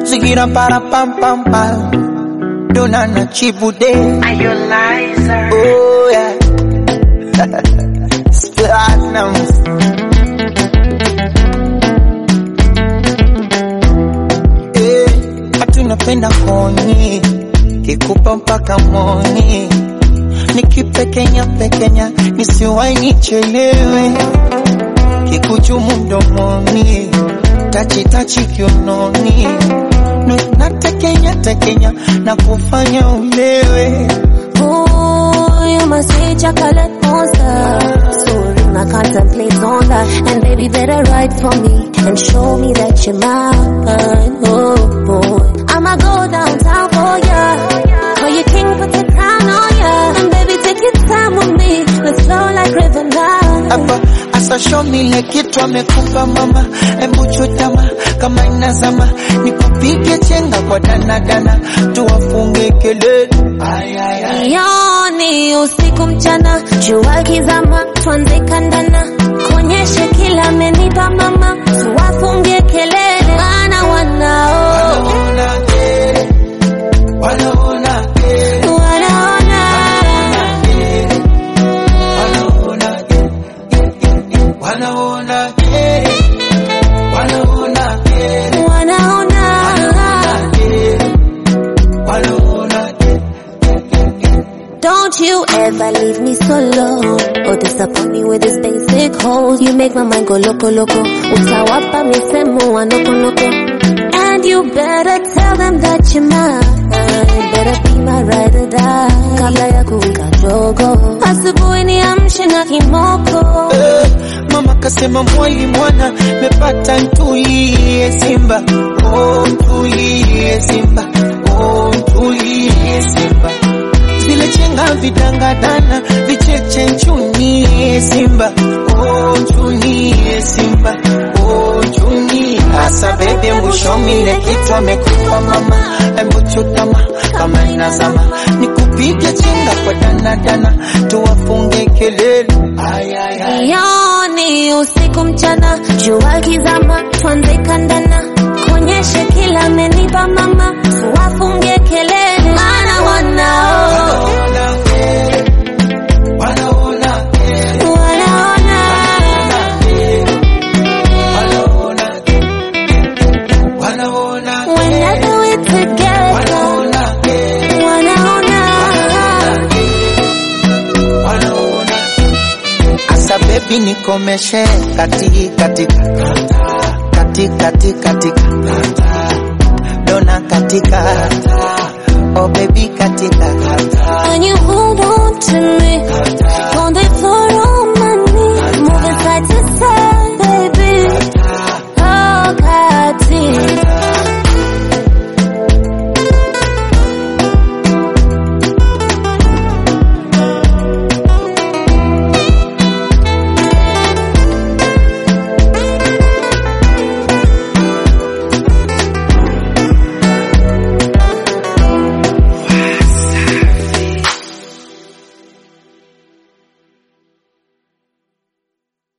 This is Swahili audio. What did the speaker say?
zigira para pam pam pam dona na chibude Are you liar? oh yeah platinums eh watu napenda koni kikupa mpaka moni nikipekenya pekenya nisiwai nichelewe kikuchumu mdomoni tachitachi kiunoni Nu- natekenya tekenya na kufanya ulewe Ooh, you must say chocolate monster. Soaring, I contemplate on that. And baby, better write for me and show me that you're mine. Oh boy, I'ma go downtown for ya. Call you king, put the crown on ya. And baby, take your time with me. Let's flow like river now. hapa asashomile kitu amekupa mama embu chutama kama inazama nikupige chenga kwa danadana tuwafunge kelele Ay, ay, ay. Yoni usiku mchana, jua kizama, tuanze kandana, kuonyeshe kila amenipa mama, tuwafungie kelele, maana wanao Wanaona kere, wanaona kere, wanaona wanaona kere, wanaona kere, wanaona kere, wanaona kere, wanaona kere. Don't you ever leave me solo or disappoint me with this basic hold. You make my mind go loco loco. Utawapa misemo wa noko noko. And you better tell them that you're mine. Better be my ride or die. Kabla ya kuwika jogo. Asubuhi niamshe na kimoko. Eh, Mama kasema mwali mwana mepata ntulie Simba, oh ntulie Simba, oh ntulie Simba. Zile chenga vidangadana vicheche nchunie Simba, oh nchunie Simba, oh nchunie. Asa bebe mbushomile kitu amekupa mama, embu chutama kama inazama, nikupige chenga kwa danadana, tuwafunge kelele. Ay, ay, ay. Yoni usiku mchana, jua kizama, tuanze kandana, kuonyeshe kila amenipa mama, tuwafunge kelele, maana wanao Wanaona kere, wanaona wanaona kere, wanaona when I do it together, wanaona kere, wanaona wanaona Asa baby nikomeshe kati katika kati kati katika dona katika oh baby katika when you hold on to me,